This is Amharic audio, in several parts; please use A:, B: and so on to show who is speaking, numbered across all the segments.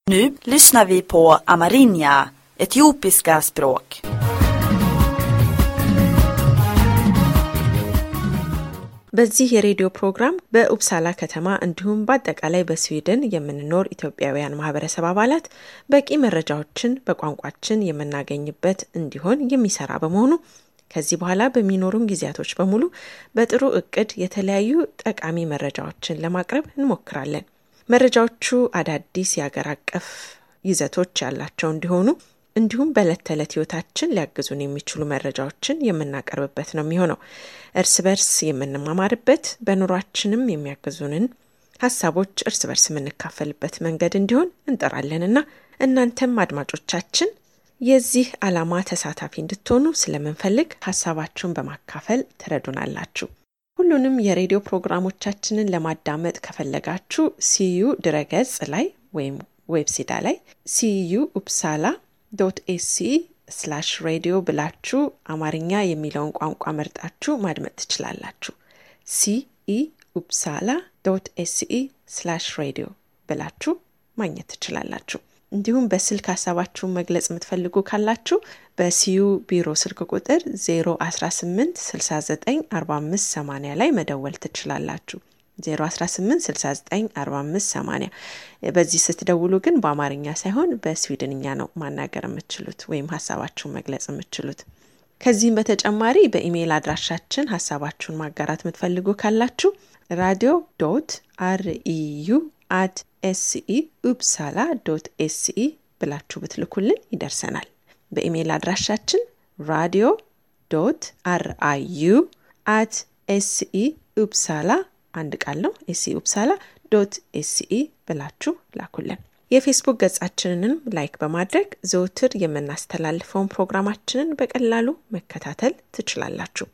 A: Nu lyssnar vi på amerinja, etiopiska språk.
B: በዚህ የሬዲዮ ፕሮግራም በኡፕሳላ ከተማ እንዲሁም በአጠቃላይ በስዊድን የምንኖር ኢትዮጵያውያን ማህበረሰብ አባላት በቂ መረጃዎችን በቋንቋችን የምናገኝበት እንዲሆን የሚሰራ በመሆኑ ከዚህ በኋላ በሚኖሩን ጊዜያቶች በሙሉ በጥሩ እቅድ የተለያዩ ጠቃሚ መረጃዎችን ለማቅረብ እንሞክራለን። መረጃዎቹ አዳዲስ የአገር አቀፍ ይዘቶች ያላቸው እንዲሆኑ እንዲሁም በዕለት ተዕለት ህይወታችን ሊያግዙን የሚችሉ መረጃዎችን የምናቀርብበት ነው የሚሆነው። እርስ በርስ የምንማማርበት በኑሯችንም የሚያግዙንን ሀሳቦች እርስ በርስ የምንካፈልበት መንገድ እንዲሆን እንጠራለንና እናንተም አድማጮቻችን የዚህ ዓላማ ተሳታፊ እንድትሆኑ ስለምንፈልግ ሀሳባችሁን በማካፈል ትረዱናላችሁ። ሁሉንም የሬዲዮ ፕሮግራሞቻችንን ለማዳመጥ ከፈለጋችሁ ሲዩ ድረገጽ ላይ ወይም ዌብሲዳ ላይ ሲዩ ኡፕሳላ ዶት ኤሲ ስላሽ ሬዲዮ ብላችሁ አማርኛ የሚለውን ቋንቋ መርጣችሁ ማድመጥ ትችላላችሁ። ሲኢ ኡፕሳላ ዶት ኤሲኢ ስላሽ ሬዲዮ ብላችሁ ማግኘት ትችላላችሁ። እንዲሁም በስልክ ሀሳባችሁን መግለጽ የምትፈልጉ ካላችሁ በሲዩ ቢሮ ስልክ ቁጥር 018 69 45 80 ላይ መደወል ትችላላችሁ። 018694580 በዚህ ስትደውሉ ግን በአማርኛ ሳይሆን በስዊድንኛ ነው ማናገር የምትችሉት ወይም ሀሳባችሁን መግለጽ የምትችሉት። ከዚህም በተጨማሪ በኢሜይል አድራሻችን ሀሳባችሁን ማጋራት የምትፈልጉ ካላችሁ ራዲዮ ዶት አርኢዩ አት ኤስኢ ኡፕሳላ ዶት ኤስኢ ብላችሁ ብትልኩልን ይደርሰናል። በኢሜይል አድራሻችን ራዲዮ ዶት አርአዩ አት ኤስኢ ኡፕሳላ አንድ ቃል ነው። ኤስኢ ኡፕሳላ ዶት ኤስኢ ብላችሁ ላኩልን። የፌስቡክ ገጻችንንም ላይክ በማድረግ ዘውትር የምናስተላልፈውን ፕሮግራማችንን በቀላሉ መከታተል ትችላላችሁ።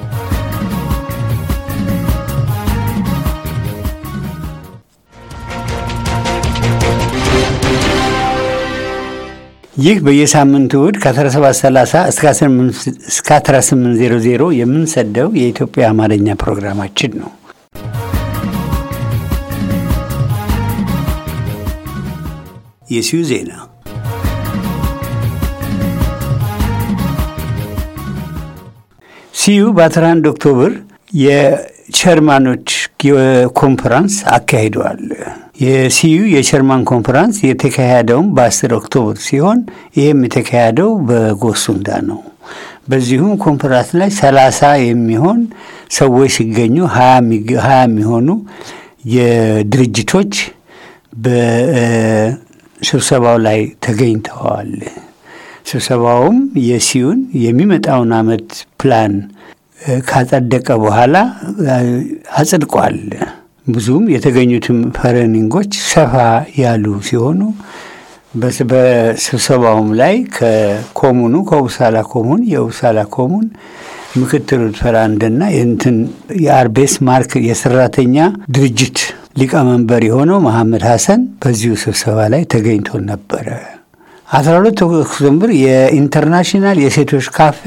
C: ይህ በየሳምንቱ እሁድ ከ1730 እስከ 1800 የምንሰደው የኢትዮጵያ አማርኛ ፕሮግራማችን ነው። የሲዩ ዜና ሲዩ በ11 ኦክቶበር የቸርማኖች ኮንፈራንስ አካሂደዋል። የሲዩ የቸርማን ኮንፈራንስ የተካሄደውም በ10 ኦክቶበር ሲሆን ይህም የተካሄደው በጎሱንዳ ነው። በዚሁም ኮንፈራንስ ላይ ሰላሳ የሚሆን ሰዎች ሲገኙ ሀያ የሚሆኑ የድርጅቶች በስብሰባው ላይ ተገኝተዋል። ስብሰባውም የሲዩን የሚመጣውን አመት ፕላን ካጸደቀ በኋላ አጽድቋል። ብዙም የተገኙትም ፈረኒንጎች ሰፋ ያሉ ሲሆኑ በስብሰባውም ላይ ከኮሙኑ ከውሳላ ኮሙን የውሳላ ኮሙን ምክትል ፕሬዝዳንትና እንትን የአርቤስ ማርክ የሰራተኛ ድርጅት ሊቀመንበር የሆነው መሐመድ ሐሰን በዚሁ ስብሰባ ላይ ተገኝቶ ነበረ። አስራ ሁለት ኦክቶበር የኢንተርናሽናል የሴቶች ካፌ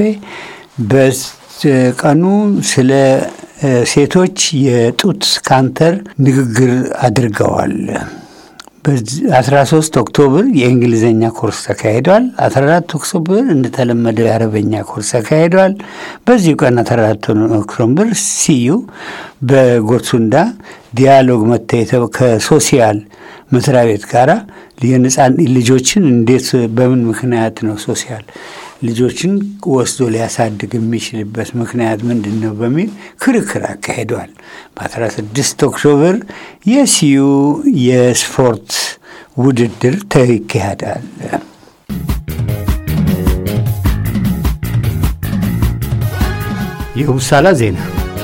C: በቀኑ ስለ ሴቶች የጡት ካንተር ንግግር አድርገዋል። በ13 ኦክቶበር የእንግሊዝኛ ኮርስ ተካሂዷል። 14 ኦክቶበር እንደተለመደው የአረበኛ ኮርስ ተካሂዷል። በዚሁ ቀን 14 ኦክቶበር ሲዩ በጎርሱንዳ ዲያሎግ መታየተው ከሶሲያል መስሪያ ቤት ጋራ የነጻን ልጆችን እንዴት በምን ምክንያት ነው ሶሲያል ልጆችን ወስዶ ሊያሳድግ የሚችልበት ምክንያት ምንድን ነው በሚል ክርክር አካሂደዋል። በ16 ኦክቶበር የሲዩ የስፖርት ውድድር ይካሄዳል። የውሳላ ዜና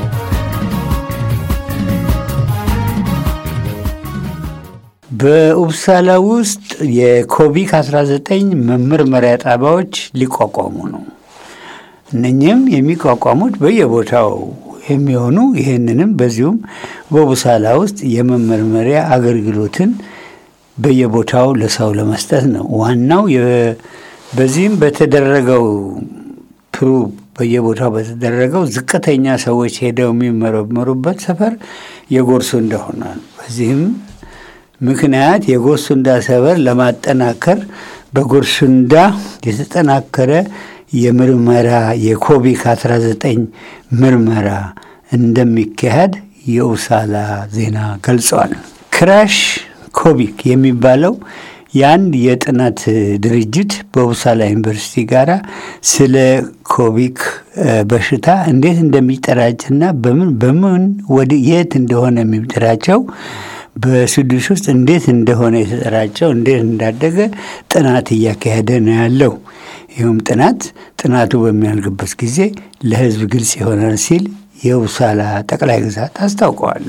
C: በኡፕሳላ ውስጥ የኮቪድ 19 መመርመሪያ ጣቢያዎች ሊቋቋሙ ነው። እነኚህም የሚቋቋሙት በየቦታው የሚሆኑ ይህንንም በዚሁም በኡፕሳላ ውስጥ የመመርመሪያ አገልግሎትን በየቦታው ለሰው ለመስጠት ነው። ዋናው በዚህም በተደረገው ፕሩ በየቦታው በተደረገው ዝቅተኛ ሰዎች ሄደው የሚመረመሩበት ሰፈር የጎርሱ እንደሆነ በዚህም ምክንያት የጎሱንዳ ሰበር ለማጠናከር በጎርሱንዳ የተጠናከረ የምርመራ የኮቪድ 19 ምርመራ እንደሚካሄድ የኡሳላ ዜና ገልጸዋል። ክራሽ ኮቪክ የሚባለው የአንድ የጥናት ድርጅት በኡሳላ ዩኒቨርሲቲ ጋር ስለ ኮቪክ በሽታ እንዴት እንደሚጠራጭና በምን በምን ወደ የት እንደሆነ የሚጠራጨው በስዱስ ውስጥ እንዴት እንደሆነ የተጠራጨው እንዴት እንዳደገ ጥናት እያካሄደ ነው ያለው። ይህም ጥናት ጥናቱ በሚያልግበት ጊዜ ለሕዝብ ግልጽ ይሆናል ሲል የኡሳላ ጠቅላይ ግዛት አስታውቀዋል።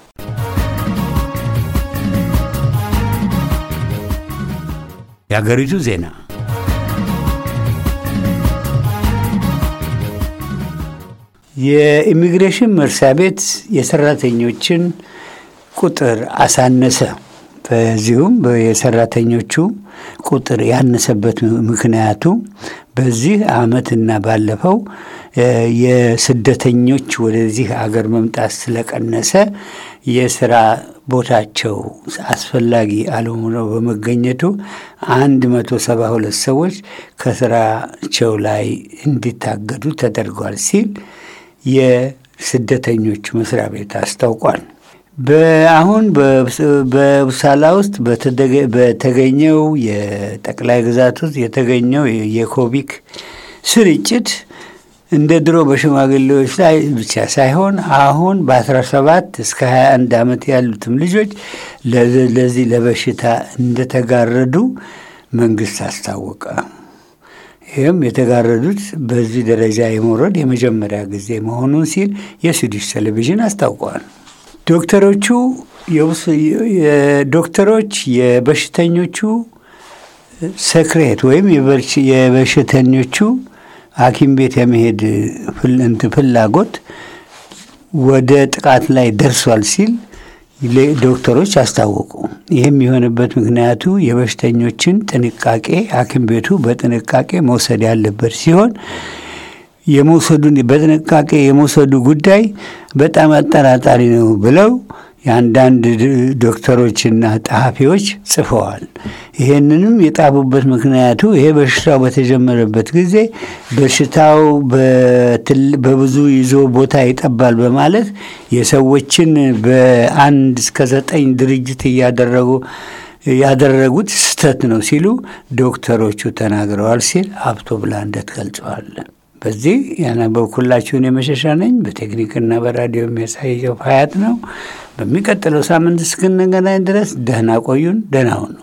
C: የሀገሪቱ ዜና የኢሚግሬሽን መስሪያ ቤት የሰራተኞችን ቁጥር አሳነሰ። በዚሁም የሰራተኞቹ ቁጥር ያነሰበት ምክንያቱ በዚህ ዓመትና ባለፈው የስደተኞች ወደዚህ አገር መምጣት ስለቀነሰ የስራ ቦታቸው አስፈላጊ አለመሆነው በመገኘቱ አንድ መቶ ሰባ ሁለት ሰዎች ከስራቸው ላይ እንዲታገዱ ተደርጓል ሲል የስደተኞች መስሪያ ቤት አስታውቋል። በአሁን በኡሳላ ውስጥ በተገኘው የጠቅላይ ግዛት ውስጥ የተገኘው የኮቪክ ስርጭት እንደ ድሮ በሽማግሌዎች ላይ ብቻ ሳይሆን አሁን በ17 እስከ 21 ዓመት ያሉትም ልጆች ለዚህ ለበሽታ እንደተጋረዱ መንግስት አስታወቀ። ይህም የተጋረዱት በዚህ ደረጃ የመውረድ የመጀመሪያ ጊዜ መሆኑን ሲል የስዊዲሽ ቴሌቪዥን አስታውቀዋል። ዶክተሮቹ ዶክተሮች የበሽተኞቹ ሰክሬት ወይም የበሽተኞቹ ሐኪም ቤት የመሄድ ፍላጎት ወደ ጥቃት ላይ ደርሷል ሲል ዶክተሮች አስታወቁ። ይህም የሆነበት ምክንያቱ የበሽተኞችን ጥንቃቄ ሐኪም ቤቱ በጥንቃቄ መውሰድ ያለበት ሲሆን የመውሰዱን በጥንቃቄ የመውሰዱ ጉዳይ በጣም አጠራጣሪ ነው ብለው የአንዳንድ ዶክተሮችና ጸሐፊዎች ጽፈዋል። ይህንንም የጣቡበት ምክንያቱ ይሄ በሽታው በተጀመረበት ጊዜ በሽታው በብዙ ይዞ ቦታ ይጠባል በማለት የሰዎችን በአንድ እስከ ዘጠኝ ድርጅት እያደረጉ ያደረጉት ስህተት ነው ሲሉ ዶክተሮቹ ተናግረዋል ሲል ሀብቶ ብላንደት ገልጸዋል። በዚህ ያነበብኩላችሁን የመሸሻ ነኝ። በቴክኒክና በራዲዮ የሚያሳየው ሀያት ነው። በሚቀጥለው ሳምንት እስክንገናኝ ድረስ ደህና ቆዩን። ደህና ሁኑ።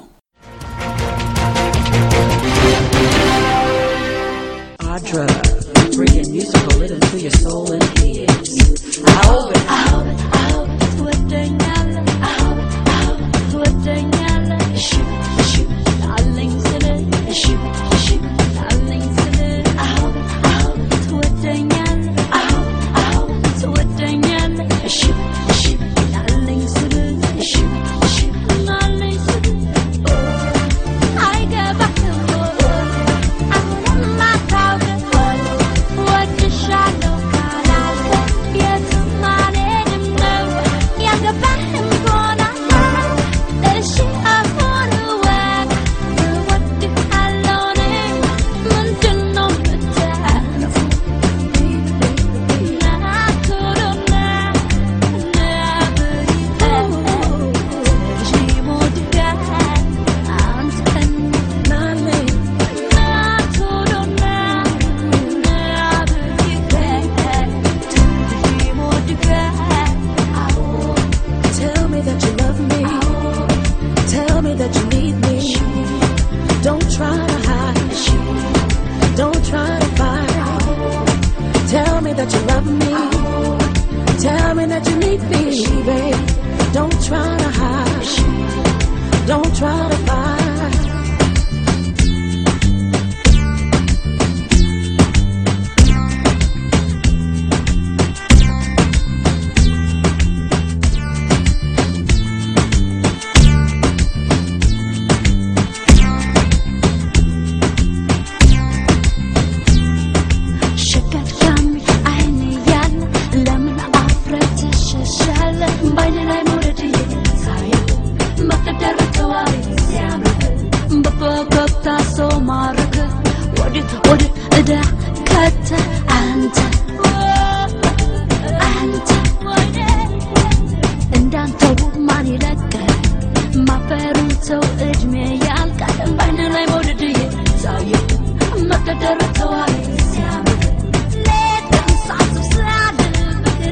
D: Audra, bringing musical rhythm to your soul and ears. I hope it.
E: Tell me that you love me. Tell me that you need me. Don't try to hide. Don't try to fight. Tell me that you love me. Tell me that you need me, babe. Don't try to hide. Don't try to fight.
F: ሸቀጣሚ አይን ያለ ለምን አፍረት ትሸሻለ ባይነ
E: ከተ አንተ አንተ እንዳንተው ማን ይለቀል ማፈሩን ሰው እድሜ ያልቃል ባይን ላይ መውደድ የታየ መቀደር ተዋለ ሲያምር ሌት ቀን ሳስብ ስላድር ፍቅሬ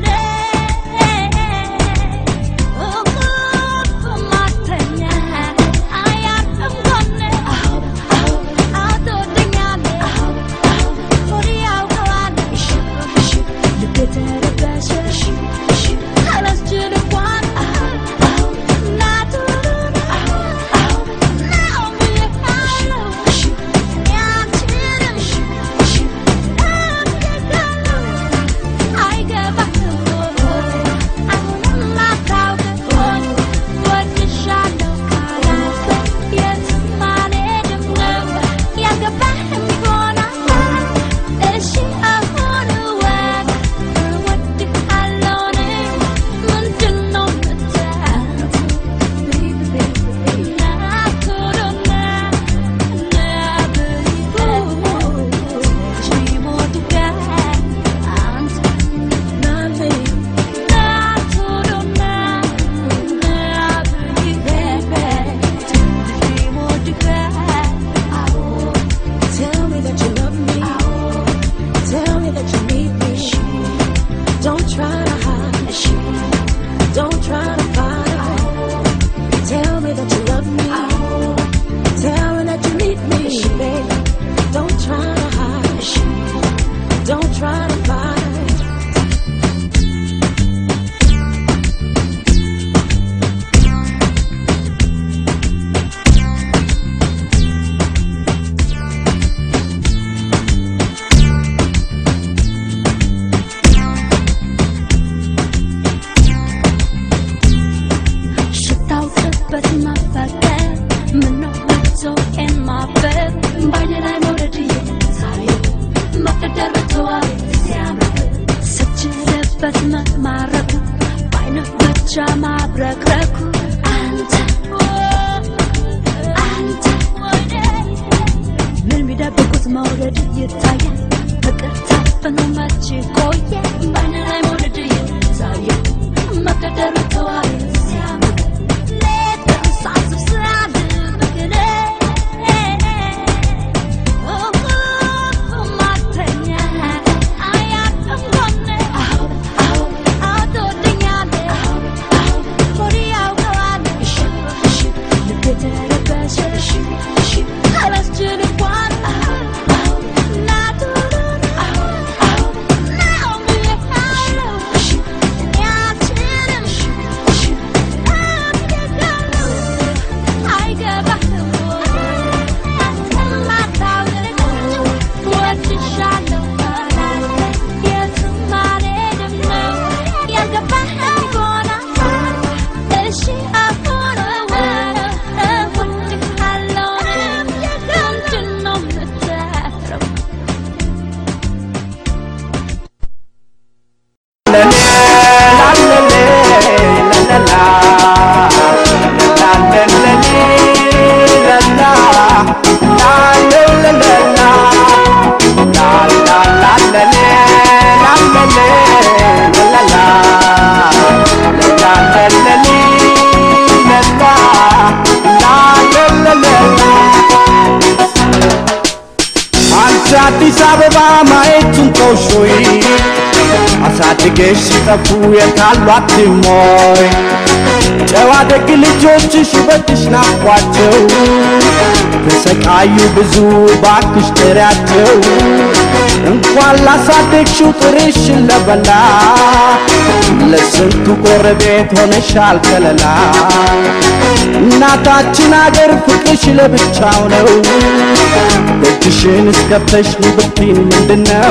E: እንቅልፍ ማተኛ አያርፍም ጎኔ አትወደኛለህ ሆዴ ያውቀዋል ልቤ ተረበሸ አላስችል እንኳን
F: Tell me that you love me. Tell me that you need me. Don't try to hide. Don't try to fight. Tell me that you love me. Tell me that you need me, baby. Don't try to hide. Don't try to fight.
E: ሽታውቅበት ማፈቀር ምነው መቶቄን ማበር ባይኔ ላይ መውደድ እየታየ መቀደር በተዋይ ሲያምር ስችልበት መማረኩ ባይነ ብቻ ማብረክረኩ አንተ አንተ ምን ቢደብቁት መውደድ ይታያል ፍቅር ታፍኖ መች ቆየ ባይነ ላይ መውደድ እየታየ መቀደር በተዋይ ሲያምር ሌት ቀን ሳስብ ስላድር ፍቅሬ እንቅልፍ ማተኛ አያርፍም ጎኔ አትወደኛለህ ሆዴ ያውቀዋል ልቤ ተረበሸ አላስችል እንኳን
G: አንቺ አዲስ አበባ ማየቱን ተውሾይ አሳድገሽ ሲጠፉ የታሏት ሞይ ጨዋ ደግ ልጆችሽ ውበትሽ ናፍቋቸው ተሰቃዩ ብዙ ባክሽ ጥሪያቸው እንኳን ላሳደግሽው ጥርሽን ለበላ ለስንቱ ጎረቤት ሆነሻል ከለላ እናታችን አገር ፍቅርሽ ለብቻው ነው ደጅሽን እስከፍተሽ ብትይን ምንድነው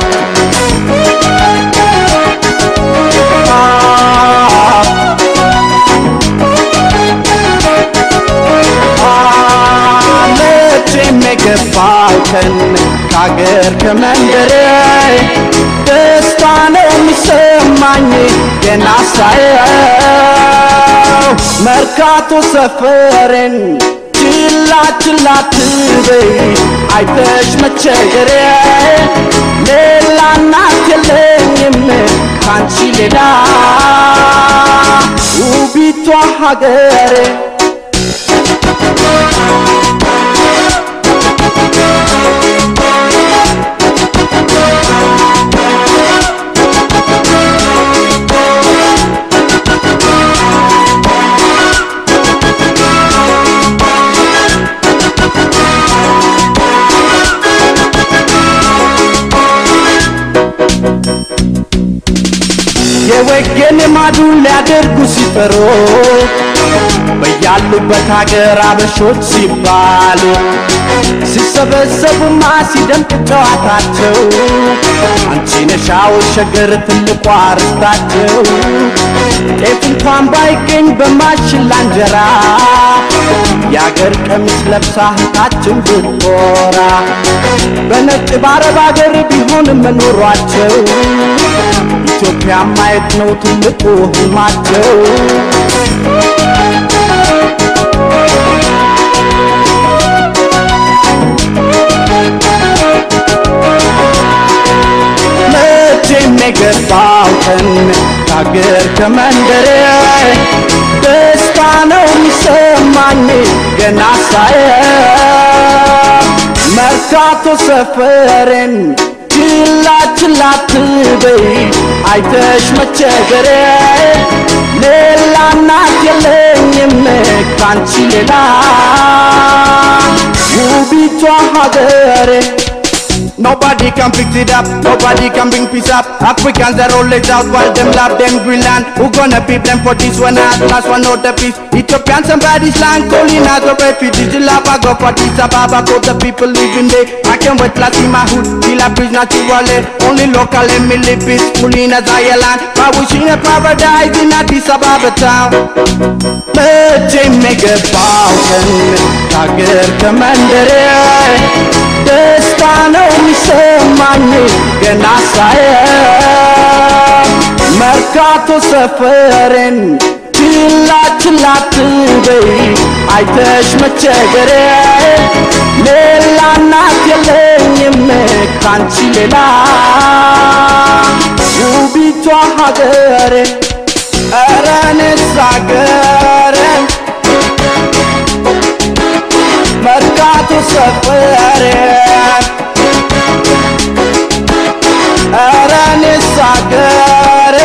G: መቼም የገባው ቀን ከአገር ከመንደሬ ደስታ ነው የሚሰማኝ ገና ሳየው መርካቶ ሰፈሬን ችላ ችላ ችላ ትበይ አይተሽ መቸገሬ ሌላ እናት የለኝም ካንቺ ሌላ ውቢቷ ሀገሬ የወገን ማዱን ሊያደርጉ ሲፈሩ በያሉበት ሀገር አበሾች ሲባሉ ሲሰበሰቡማ ሲደምቅ ጨዋታቸው አንቺ ነሻው ሸገር ትልቋ ርስታቸው ጤፍ እንኳን ባይገኝ በማሽላ እንጀራ የአገር ቀሚስ ለብሳ እህታችን ብትኮራ በነጭ በአረብ አገር ቢሆንም መኖሯቸው ኢትዮጵያ ማየት ነው ትልቁ ህልማቸው መቼም የገባው ቀን ከአገር ከመንደሬ ደስታ ነው የሚሰማኝ ገና ሳየው መርካቶ ሰፈሬን ችላ ችላ ትበይ አይተሽ መቸገሬ ሌላ እናት የለኝም ካንቺ ሌላ ውቢቷ ሀገሬ Nobody can fix it up, nobody can bring peace up. Africans are always out while them love them Greenland. Who gonna beat them for this one at last one know the peace? Ethiopian somebody's land calling as a refugee. The love I go for this Ababa, for the people living there. I can't wait to see my hood, till I breathe naturally. Only local and me live peacefully in a Zion. But wishing a paradise in Addis Ababa town. መቼም የገባው ቀን ከአገር ከመንደሬ ደስታ ነው የሚሰማኝ ገና ሳየው መርካቶ ሰፈሬን ችላ ችላ ትበይ አይተሽ መቸገሬ ሌላ እናት የለኝም ካንቺ ሌላ ውቢቷ ሀገሬ ኧረ እኔስ ሀገሬ መርካቶ ሰፈሬ ኧረ እኔስ ሀገሬ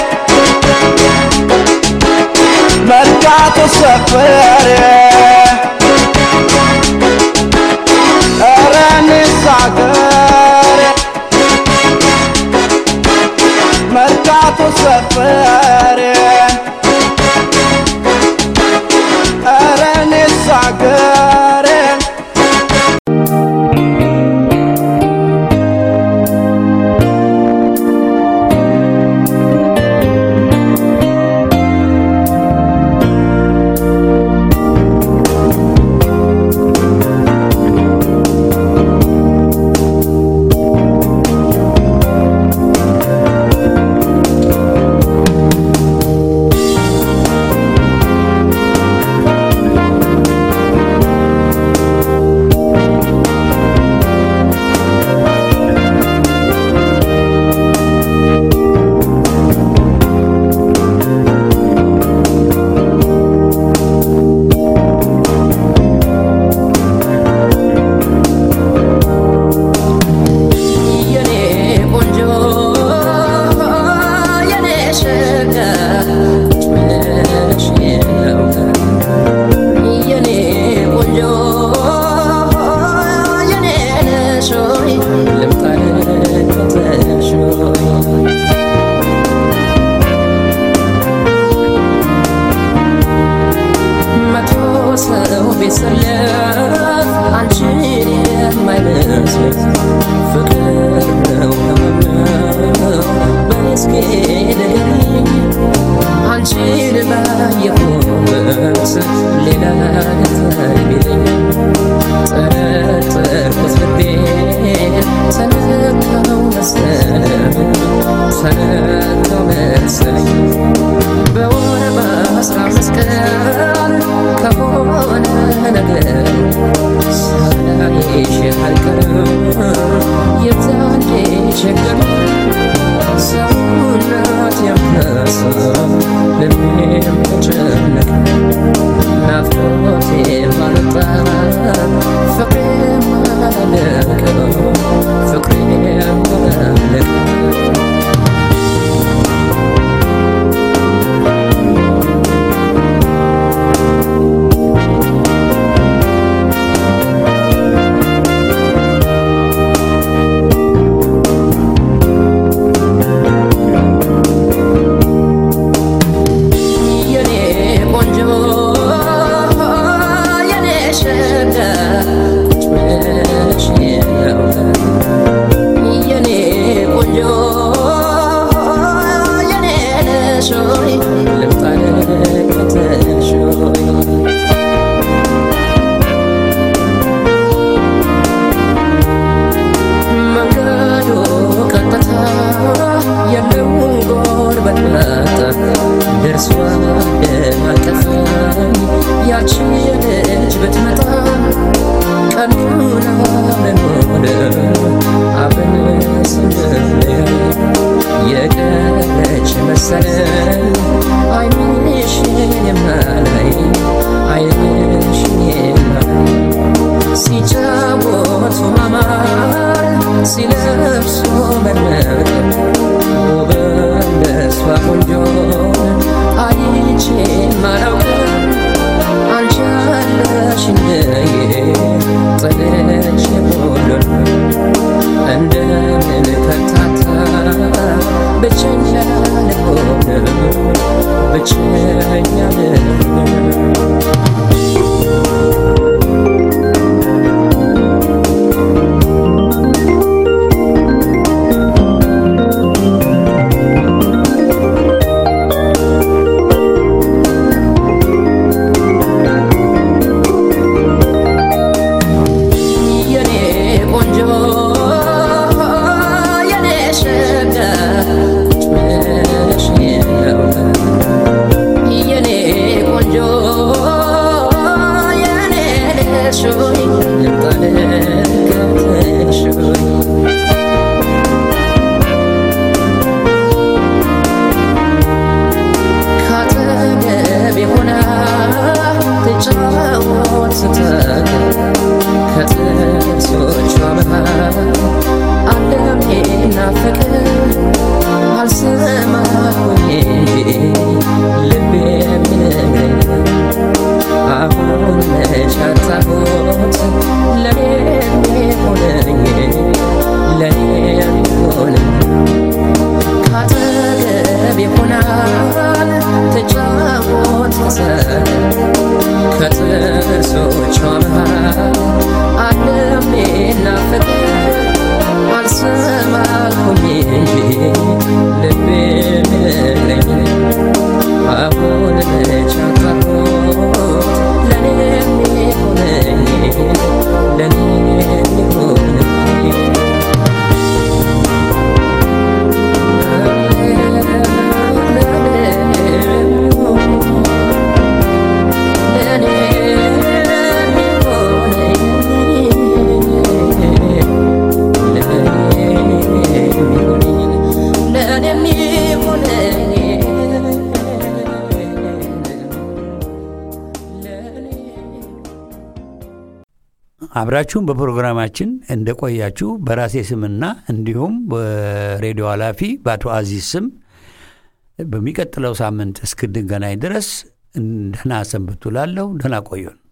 G: መርካቶ ሰፈሬ ኧረ እኔስ ሀገሬ መርካቶ ሰፈሬ ኧረ እኔስ ሀገሬ
H: አይቀርም የዛኔ ችግር ሰውነት የምነሳ ልቤም ተጨነቀ ናፍቆቴ ባልጣ ፍቅሬም አላለቀ ፍቅሬም አላለቀ የኔ ቆንጆ የኔ ሸጋ ቁጭ ብለሽ ነው የኔ ቆንጆ የኔ ነሽ ሆይ ልምጣ ልከተልሽ ሆይ መንገዱ ቀጥታ የለውም ጎርበት መጣ ደርሷ አቀፈኝ ያቺ ልጅ ብትመጣ ቀኑን አብረን ሆነ አብረን ስንለያ የቀረች መሰለን አይንሽን የማላይ አይንሽን የማላይ ሲጫወቱ ማማር ሲለብሱ መነቅ ውበት ለሷ ቆንጆ አይቼ ማላውቅም አንቺ አለሽ እንደዬ ጥለሽ ሁሉን እንደምን ከታታ ብቸኛ ልሆን ብቸኛ ልሆን የኔ ቆንጆ የኔ ሸጋ ቁጭ ብለሽ ነው የኔ ቆንጆ የኔ ነሽ ሆይ ልምጣ ልከተልሽ ሆይ ካጠገቤ ሆና ትጫወት ስትል ከጥርሶቿ መሃል ዓለሜ ናፈቀኝ አልሰማሁኝ እንጂ ልቤ የሚነግረኝ አሁን መች አጣሁት ለኔ የሚሆነኝ ለኔ የሚሆነኝ ካጠገቤ ሆናል ትጫወት መሰል ከጥርሶቿ መሃል ዓለም ናፈቀኝ አልሰማልኩኝ እንጂ ልቤ የሚነግረኝ አሁን መች አጣሁት ለኔ የሚሆነኝ ለኔ የሚሆነኝ
C: አብራችሁም በፕሮግራማችን እንደቆያችሁ በራሴ ስምና እንዲሁም በሬዲዮ ኃላፊ በአቶ አዚዝ ስም በሚቀጥለው ሳምንት እስክንገናኝ ድረስ ደህና ሰንብቱ ላለሁ። ደህና ቆዩን።